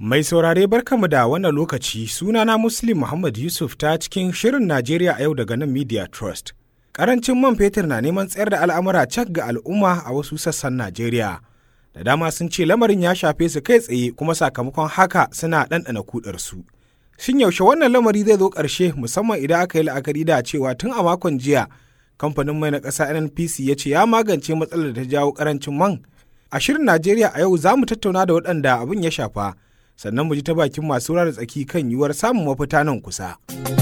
Mai saurare barkamu da wannan lokaci sunana Muslim Muhammad Yusuf ta cikin Shirin Najeriya a yau daga nan Media Trust. Karancin man fetur na neman tsayar da al'amura cak ga al'umma a wasu sassan Najeriya. Da dama sun ce lamarin ya shafe su kai tsaye kuma sakamakon haka suna ɗanɗana kudarsu. Shin yaushe wannan lamari zai zo ƙarshe musamman idan aka yi la'akari da cewa tun a makon jiya kamfanin mai na ƙasa NNPC ya ce ya magance matsalar da ta jawo ƙarancin man. A shirin Najeriya a yau za mu tattauna da waɗanda abin ya shafa. sannan mu ji ta bakin masu da tsaki kan yiwuwar samun mafita nan kusa.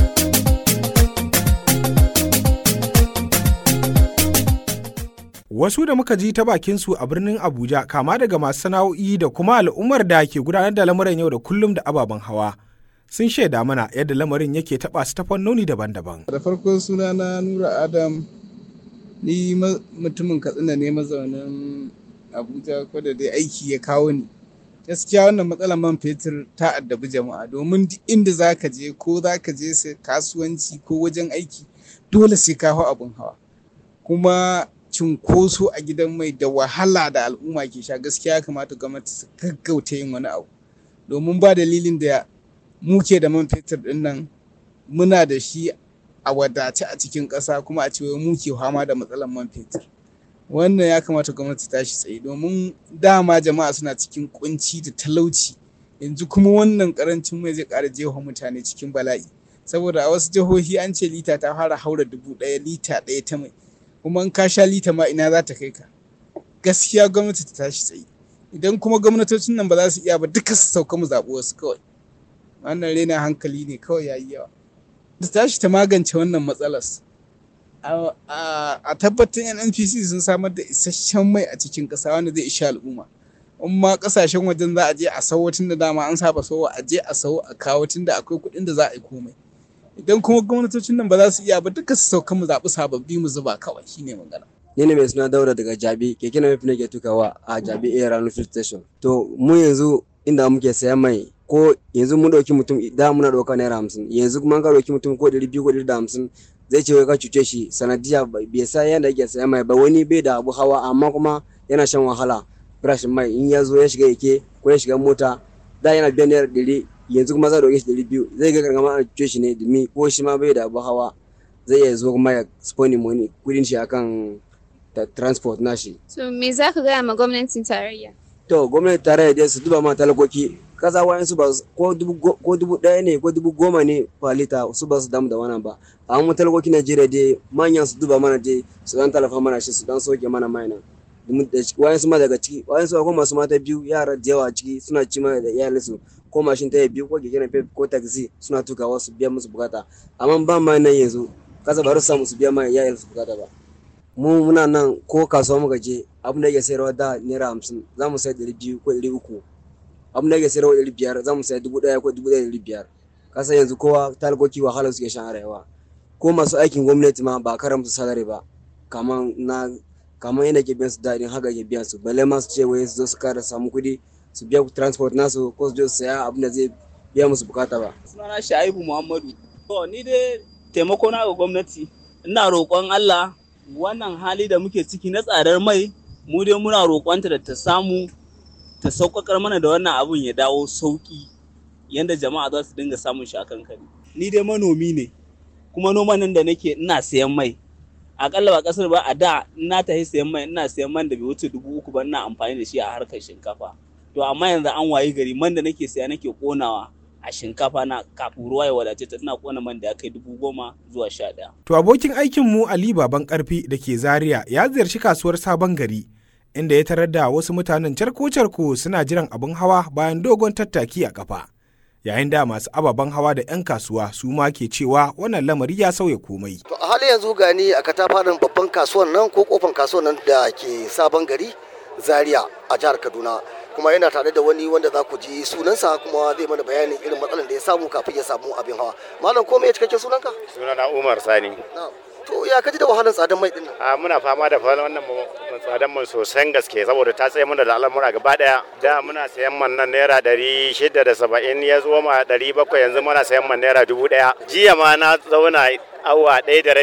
Wasu da muka ji ta bakinsu a birnin Abuja kama daga masu sana'o'i da kuma al'ummar da ke gudanar da lamuran yau da kullum da ababen hawa. Sun shaida mana yadda lamarin yake taɓa su ta fannoni daban-daban. Da farko suna na Nura Adam ni mutumin Katsina ne mazaunin Abuja ko da dai aiki ya kawo ni. gaskiya wannan matsalar man fetur ta addabi jama'a domin duk inda za ka je ko za ka je sai kasuwanci ko wajen aiki dole sai ka hau abin hawa kuma cunkoso a gidan mai da wahala da al'umma ke sha gaskiya kamata gwamnati su gaggauta yin wani abu domin ba dalilin da muke da man fetur din nan muna da shi a wadace a cikin ƙasa kuma a cewa muke fama da matsalar man fetur wannan ya kamata gwamnati ta shi tsaye domin dama jama'a suna cikin kunci da talauci yanzu kuma wannan karancin mai zai ƙara jefa mutane cikin bala'i saboda a wasu jihohi an ce lita ta fara haura dubu ɗaya lita ɗaya ta mai kuma in ka sha lita ma ina za ta kai ka gaskiya gwamnati ta tashi tsaye idan kuma gwamnatocin nan ba za su iya ba duka su sauka mu zaɓi wasu kawai wannan rena hankali ne kawai yayi yawa ta tashi ta magance wannan matsalar a tabbatar nnpc sun samar da isasshen mai a cikin ƙasa wanda zai isha al'umma in ma ƙasashen wajen za a je a sau tun da dama an saba sau a je a sau a kawo tun da akwai kuɗin da za a yi komai idan kuma gwamnatocin nan ba za su iya ba duka su sauka mu zaɓi sababbi mu zuba kawai shine magana ni ne mai suna daura daga jabi keke na mafi nake tukawa a jabi air rano field station to mu yanzu inda muke sayan mai ko yanzu mun ɗauki mutum da muna ɗauka naira hamsin yanzu kuma ka ɗauki mutum ko ɗari biyu ko ɗari da hamsin zai ce wai ka cuce shi sanadiya bai sa yadda yake saya mai ba wani bai da abu hawa amma kuma yana shan wahala farashin mai in ya zo ya shiga yake ko ya shiga mota da yana biyan naira ɗari yanzu kuma za a ɗauke shi ɗari biyu zai ga gargama a cuce shi ne domin ko shi ma bai da abu hawa zai iya zo kuma ya sponi money kudin shi akan transport nashi. So me za ka gaya ma gwamnatin tarayya? To gwamnatin tarayya dai su duba ma talakoki kasa wayan su ba ko dubu ɗaya ne ko dubu goma ne falita su ba su damu da wannan ba amma mu talakoki Najeriya dai manyan su duba mana dai su dan talafa mana shi su dan soke mana mai nan wayan su ma daga ciki wayan su akwai masu mata biyu yara da yawa ciki suna ci mana da iyalin su ko mashin ta biyu ko keke napep ko taxi suna tukawa su biya musu bukata amma ba ma nan yanzu kasa ba su samu su biya ma iyalin su bukata ba mu muna nan ko kasuwa muka je abin da yake sayarwa da naira hamsin za mu sai ɗari biyu ko ɗari uku abin da yake sayarwa ɗari biyar za mu saya dubu ɗaya ko dubu ɗaya ɗari biyar kasa yanzu kowa talakoki wahala suke shan arewa ko masu aikin gwamnati ma ba karan musu salari ba kaman na kaman yadda ke biyan su daɗin haka ke biyan su balle ma su ce wai su zo su kara samu kuɗi su biya transport nasu ko su je su saya abin da zai biya musu bukata ba. sunana sha'ibu muhammadu to ni dai taimako na ga gwamnati ina roƙon allah wannan hali da muke ciki na tsadar mai mu dai muna roƙonta da ta samu ta sauƙaƙar mana da wannan abun ya dawo sauƙi yadda jama'a za su dinga samun shi a kankani. Ni dai manomi ne, kuma noman nan da nake ina sayan mai. Aƙalla ba ƙasar ba a da ina tafi sayan mai ina sayan man da bai wuce dubu uku ba ina amfani da shi a harkar shinkafa. To amma yanzu an wayi gari man da nake saya nake ƙonawa a shinkafa na kafin ruwa ya wadace ta tana ƙona man da ya kai dubu goma zuwa sha ɗaya. To abokin aikin mu Ali Baban Karfi da ke Zaria ya ziyarci kasuwar Sabon Gari inda ya tarar da wasu mutanen carko-carko suna jiran abin hawa bayan dogon tattaki a kafa. Yayin da masu ababen hawa da 'yan kasuwa su ma ke cewa wannan lamari ya sauya komai. To a halin yanzu gani a katafaren babban kasuwan nan ko kofan kasuwan nan da ke sabon gari Zaria a jihar Kaduna. kuma yana tare da wani wanda za ku ji sunansa kuma zai mana bayanin irin matsalar da ya samu kafin ya samu abin hawa. Malam ko me cikakken sunanka? Sunana Umar Sani. To ya kaji da wahalar tsadan mai din A muna fama da wannan tsadan man sosan gaske saboda ta tsaye mana da al'amura gaba daya. Da muna sayan man nan naira ɗari shida da saba'in ya zo ma ɗari bakwai yanzu muna sayan man naira dubu ɗaya. Jiya ma na zauna awa ɗaya da rabi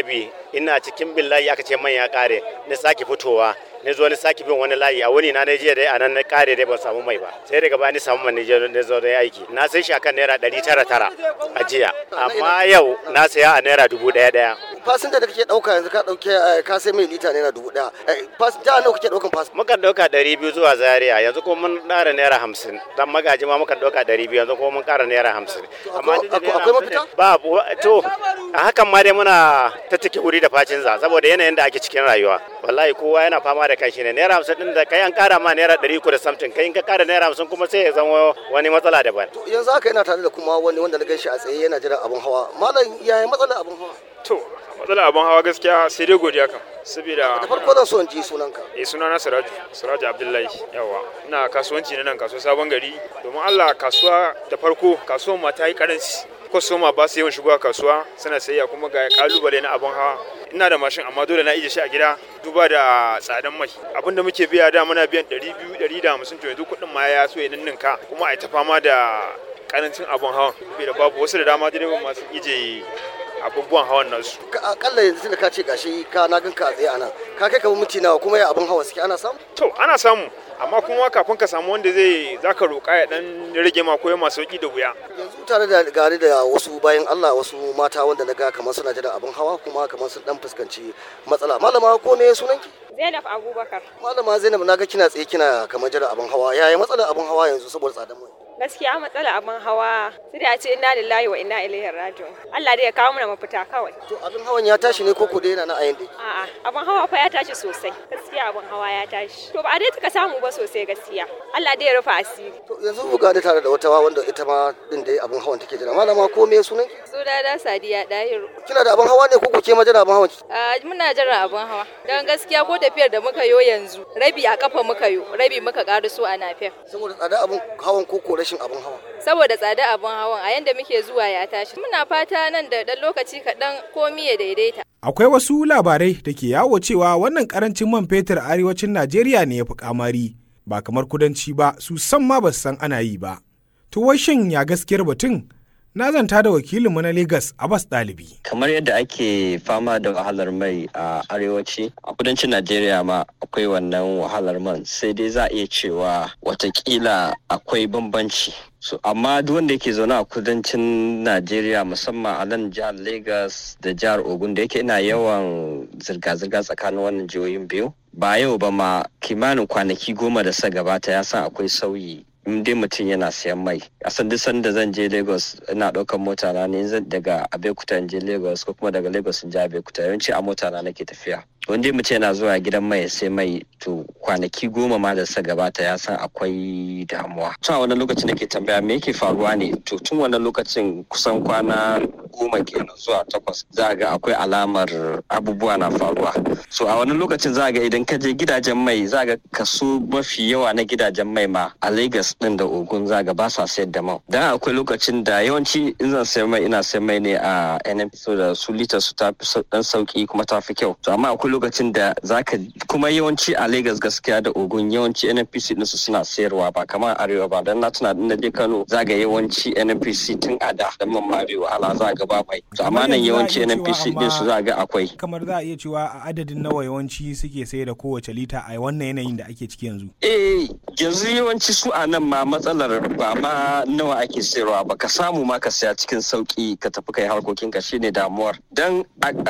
ina cikin bin layi aka ce man ya kare na sake fitowa na zo na sake bin wani layi a wani na na jiya dai a nan na kare dai ban samu mai ba sai daga baya ni samu man je na zo dai aiki na sai shi akan naira ɗari tara tara a jiya amma yau na saya a naira dubu ɗaya ɗaya fasinja da kake dauka yanzu ka dauke ka sai mai lita naira dubu daya fasinja nawa kake daukan fasinja mukan dauka ɗari biyu zuwa zaria yanzu kuma mun ƙara naira hamsin dan magaji ma mukan dauka ɗari biyu yanzu kuma mun ƙara naira hamsin amma akwai mafita ba to a hakan ma dai muna ta take wuri da facin za saboda yanayin da ake cikin rayuwa wallahi kowa yana fama da kanshi ne naira hamsin din da kai an ƙara ma naira ɗari uku da samtin kai in ka ƙara naira hamsin kuma sai ya zama wani matsala daban yanzu haka yana tare da kuma wani wanda na gan shi a tsaye yana jiran abin hawa malam yaya matsalar abin hawa to matsalar abin hawa gaskiya sai dai godiya kan saboda da farko zan so in ji sunanka eh sunana Siraju Siraju Abdullahi yawa ina kasuwanci na nan kasuwar Sabon Gari domin Allah kasuwa da farko kasuwar ma ta yi karanci kwastoma ba su yawan shigowa kasuwa suna sayayya kuma ga kalubale na abin hawa ina da mashin amma dole na ije shi a gida duba da tsadan mai abin da muke biya da muna biyan 200 150 to yanzu kuɗin ma ya so ya ninninka kuma a ta fama da karancin abin hawan da babu wasu da dama direban masu ije abubuwan hawan nasu. Akalla yanzu da ka ce gashi ka na gan ka tsaye a nan ka kai kamar minti nawa kuma ya abin hawa suke ana samu? To ana samu amma kuma kafin ka samu wanda zai zaka roƙa ya dan rage ma koyo masu sauki da wuya. Yanzu tare da gari da wasu bayan Allah wasu mata wanda na ga kamar suna jira abin hawa kuma kamar sun dan fuskanci matsala. Malama ko me sunanki? Zainab Abubakar. Malama Zainab na ga kina tsaye kina kamar jira abin hawa yaya matsalar abin hawa yanzu saboda tsadar mai? gaskiya matsala abin hawa sai da ce inna lillahi wa inna ilaihi raji'un Allah dai ya kawo mana mafita kawai to abin hawan ya tashi ne koko dai yana na ayin dai a'a abin hawa fa ya tashi sosai gaskiya abin hawa ya tashi to ba dai tuka samu ba sosai gaskiya Allah dai ya rufa asiri to yanzu buga da tare da wata wanda ita ma din dai abin hawan take jira malama ko me sunan ki sunana Sadiya Dahiru kina da abin hawa ne koko ke ma jira abin hawan ki a muna jira abin hawa dan gaskiya ko tafiyar da muka yo yanzu rabi a kafa muka yo rabi muka so a nafiyar saboda tsada abin hawan koko rashin abin hawa saboda tsada abin hawan a yanda muke zuwa ya tashi muna fata nan da dan lokaci kaɗan komi ya daidaita akwai wasu labarai da ke yawo cewa wannan karancin man fetur arewacin najeriya ne ya fi kamari ba kamar kudanci ba su san ma ba su san ana yi ba to wai shin ya gaskiyar batun na zanta da wakilinmu na Legas Abbas Ɗalibi. Kamar yadda ake fama da wahalar mai a arewaci, a kudancin Najeriya ma akwai wannan wahalar man sai dai za a iya cewa watakila akwai bambanci. So, amma duk wanda yake zaune a kudancin Najeriya musamman a nan jihar Legas da jihar Ogun da yake ina yawan zirga-zirga tsakanin wannan jihohin biyu. Ba yau ba ma kimanin kwanaki goma da sa gabata ya san akwai sauyi in dai mutum yana siyan mai a san duk sanda zan je lagos ina ɗaukar mota na ne daga abeokuta in je lagos ko kuma daga lagos in je abeokuta yawanci a mota na nake tafiya wanda mutum yana zuwa gidan mai sai mai to kwanaki goma ma da sa gabata ya san akwai damuwa tun a wannan lokacin nake tambaya me yake faruwa ne to tun wannan lokacin kusan kwana goma kenan zuwa takwas za ga akwai alamar abubuwa na faruwa so a wannan lokacin za ga idan ka je gidajen mai za ga kaso mafi yawa na gidajen mai ma a lagos din da ogun za ga ba sa sayar da man dan akwai lokacin da yawanci in zan sayar mai ina sayar mai ne a nnp so da su lita su ta fi dan sauki kuma ta fi kyau to amma akwai lokacin da zaka kuma yawanci a lagos gaskiya da ogun yawanci nnpc din su suna sayarwa ba kamar arewa ba dan na tuna na je kano za ga yawanci nnpc tun a da dan man ma bai wahala za ga ba mai to amma nan yawanci nnpc din su za ga akwai kamar za a iya cewa a adadin nawa yawanci suke sayar da kowace lita a wannan yanayin da ake ciki yanzu eh yanzu yawanci su a nan ma matsalar ba ma nawa ake sayarwa ba ka samu ma ka saya cikin sauki ka tafi kai harkokin ka shine damuwar dan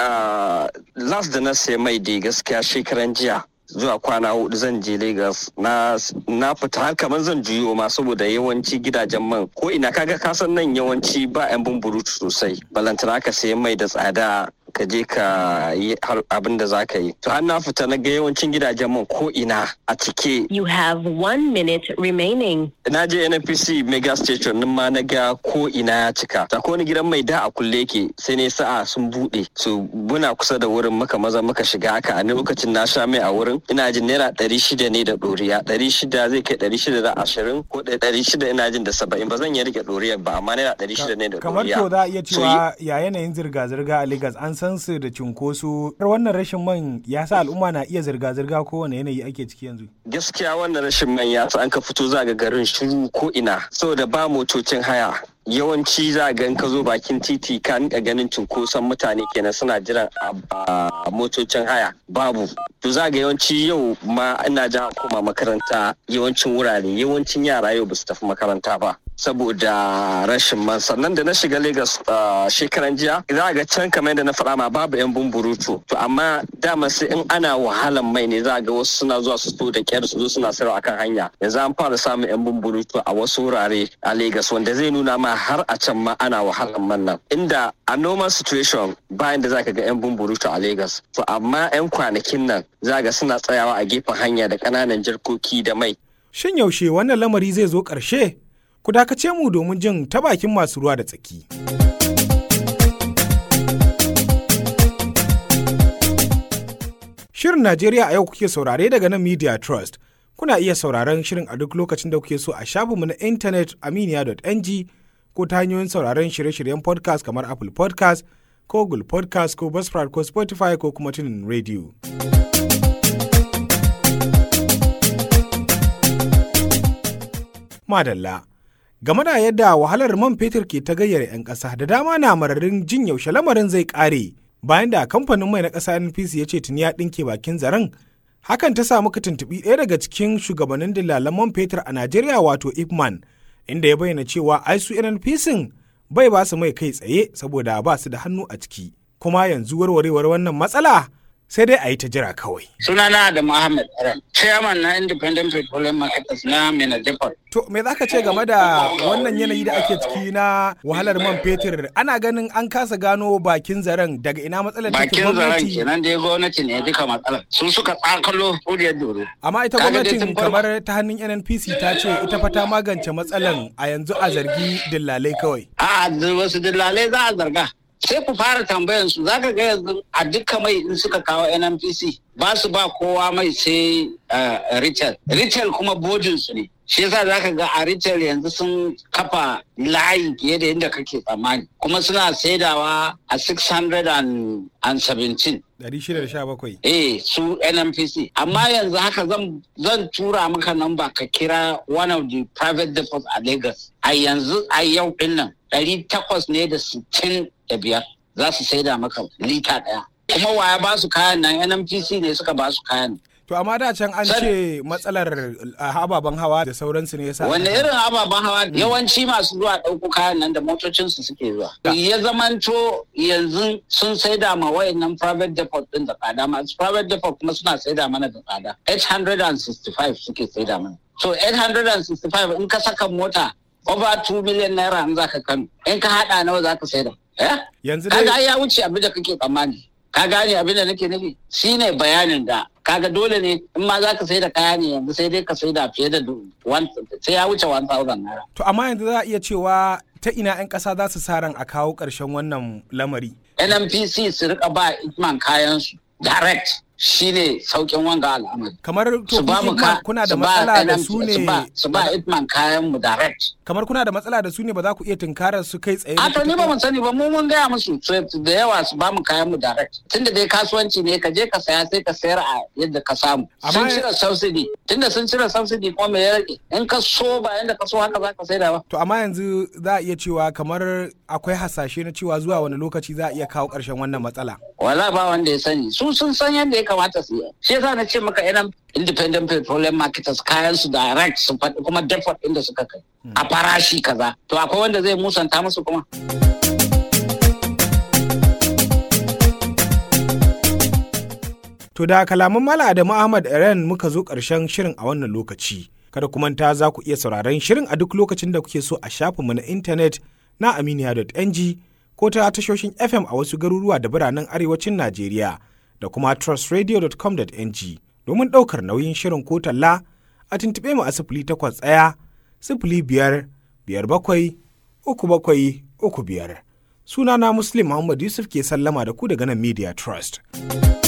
last da na sai mai dai gaskiya shekaran jiya zuwa kwana hudu zan je Lagos na na fita har kamar zan juyo ma saboda yawanci gidajen man ko ina kaga kasan nan yawanci ba yan bumburutu sosai balantana ka sayi mai da tsada ka je ka yi abin da za ka yi. To har na fita na ga yawancin gidajen man ko ina a cike. You have one minute remaining. Na je NNPC mega station nan ma na ga ko ina ya cika. Ta wani gidan mai da a kulle yake sai ne sa'a sun bude. So muna kusa da wurin muka maza muka shiga haka a lokacin na sha mai a wurin. Ina jin naira ɗari shida ne da ɗoriya. Ɗari shida zai kai ɗari shida da ashirin ko ɗari shida ina jin da saba'in ba zan iya rike ɗoriyar ba amma naira ɗari shida ne da ɗoriya. Kamar to za a iya cewa ya yanayin zirga-zirga a Lagos an san su da cunkoso wannan rashin man ya sa al'umma na iya zirga-zirga kowane yanayi ake ciki yanzu gaskiya wannan rashin man ya sa an ka fito za ga garin shiru ko ina saboda ba motocin haya yawanci za ga in ka zo bakin titi ka nika ganin cunkoson mutane kenan suna jiran a motocin haya babu to za ga yawanci yau ma ina jan koma makaranta yawancin wurare yawancin yara yau ba su tafi makaranta ba saboda rashin man sannan da na shiga Lagos shekaran jiya za ga can kamar yadda na faɗa ma babu yan bumburutu to amma dama sai in ana wahalan mai ne za ga wasu suna zuwa su so da kyar su zo suna sayarwa akan hanya yanzu an fara samun yan bumburutu a wasu wurare a Lagos wanda zai nuna ma har a can ma ana wahalan man nan inda a normal situation bayan da zaka ga yan bumburutu a Lagos to amma yan kwanakin nan za ga suna tsayawa a gefen hanya da ƙananan jarkoki da mai shin yaushe wannan lamari zai zo ƙarshe ku dakace mu domin jin ta bakin masu ruwa da tsaki. Shirin Najeriya a yau kuke saurare daga nan Media Trust. Kuna iya sauraron shirin a duk lokacin da kuke so a shafinmu na intanet aminiya.ng ko ta hanyoyin sauraron shirye-shiryen podcast kamar Apple podcast ko Google podcast ko Buzzsprout ko Spotify ko kuma tunin radio. Madalla. game da yadda wahalar man fetur ke ta gayyar 'yan ƙasa da dama na mararin jin yaushe lamarin zai ƙare bayan da kamfanin mai na ƙasa npc ya ce tuni ya ɗinke bakin zaren hakan ta samu tuntuɓi ɗaya daga cikin shugabannin dillalan man fetur a najeriya wato ipman inda ya bayyana cewa ai su nnpc bai ba su mai kai tsaye saboda ba su da hannu a ciki kuma yanzu warwarewar wannan matsala sai dai a yi ta jira kawai. Sunana da Muhammad Aran, chairman na Independent Petroleum Marketers na Mina Depot. To me za ka ce game da wannan yanayi da ake ciki na wahalar man fetur? Ana ganin an kasa gano bakin zaren daga ina matsalar take Bakin zaren kenan dai gwamnati ne duka matsalar. Sun suka tsakalo kuriyar doro. Amma ita gwamnatin kamar ta hannun NNPC ta ce ita fa ta magance matsalan a yanzu a zargi dillalai kawai. A'a wasu dillalai za a zarga. sai ku fara tambayan su zaka ga yanzu a duka mai in suka kawo NNPC ba su ba kowa mai sai retail retail kuma bojin su ne shi yasa zaka ga a retail yanzu sun kafa layi fiye da yadda kake tsammani kuma suna saidawa a 617 617 eh su NNPC amma yanzu haka zan zan tura maka namba ka kira one of the private depots a Lagos a yanzu a yau din nan ɗari takwas ne da sittin da biyar za su saida maka lita ɗaya kuma waya ba su kayan nan NNPC ne suka ba su kayan To amma da can an ce matsalar ababen hawa da sauransu ne yasa. Wanne irin ababen hawa yawanci masu zuwa ɗauko kayan nan da motocinsu suke zuwa. Ya zamanto yanzu sun saida ma wayannan private depot din da tsada masu private depot kuma suna saida mana da tsada. 865 suke saida mana. So 865 in ka saka mota over 2 million naira in za ka kano. In ka haɗa nawa za ka saida. Yanzu dai. Kaga ya wuce abin da kake tsammani. Ka gane abin da nake nufi? Shine bayanin da kaga dole ne in ma za ka sai da kaya ne yanzu sai dai ka sai da fiye da sai ya wuce 1000 naira. To amma yanzu za a iya cewa ta ina 'yan ƙasa za su sa ran a kawo ƙarshen wannan lamari. NNPC su rika ba Itman kayan su direct shine saukin wanga al'amari. Kamar to kuna da matsala da su ne su ba Itman kayan mu direct. Kamar kuna da matsala da su ne ba za ku iya tunkarar su kai tsaye. A to ni ba mun sani ba mu mun gaya musu da yawa su ba mu kayan mu direct. Tunda dai kasuwanci ne ka je ka saya sai ka sayar a yadda ka samu. Sun cire subsidy tunda sun cire subsidy kuma me ya rage in ka so ba yanda ka so haka za ka saida ba. To amma yanzu za a iya cewa kamar akwai hasashe na cewa zuwa wani lokaci za a iya kawo ƙarshen wannan matsala. Wala ba wanda ya sani su sun san yadda ya kamata su yi. Shi yasa na ce maka idan independent petroleum marketers kayan su direct su faɗi kuma depot inda suka kai. A farashi kaza. To akwai wanda zai musanta musu kuma. To da kalaman Mala Adamu Ahmad Eren muka zo ƙarshen shirin a wannan lokaci. Kada ku manta za ku iya sauraron shirin a duk lokacin da kuke so a shafinmu na intanet na aminiya.ng ko ta tashoshin FM a wasu garuruwa da biranen arewacin Najeriya da kuma trustradio.com.ng domin ɗaukar nauyin shirin ko talla a tuntuɓe mu a sifili takwas ɗaya sifili biyar biyar bakwai uku bakwai uku biyar. Sunana Muslim Muhammad Yusuf ke sallama da ku daga nan Media Trust.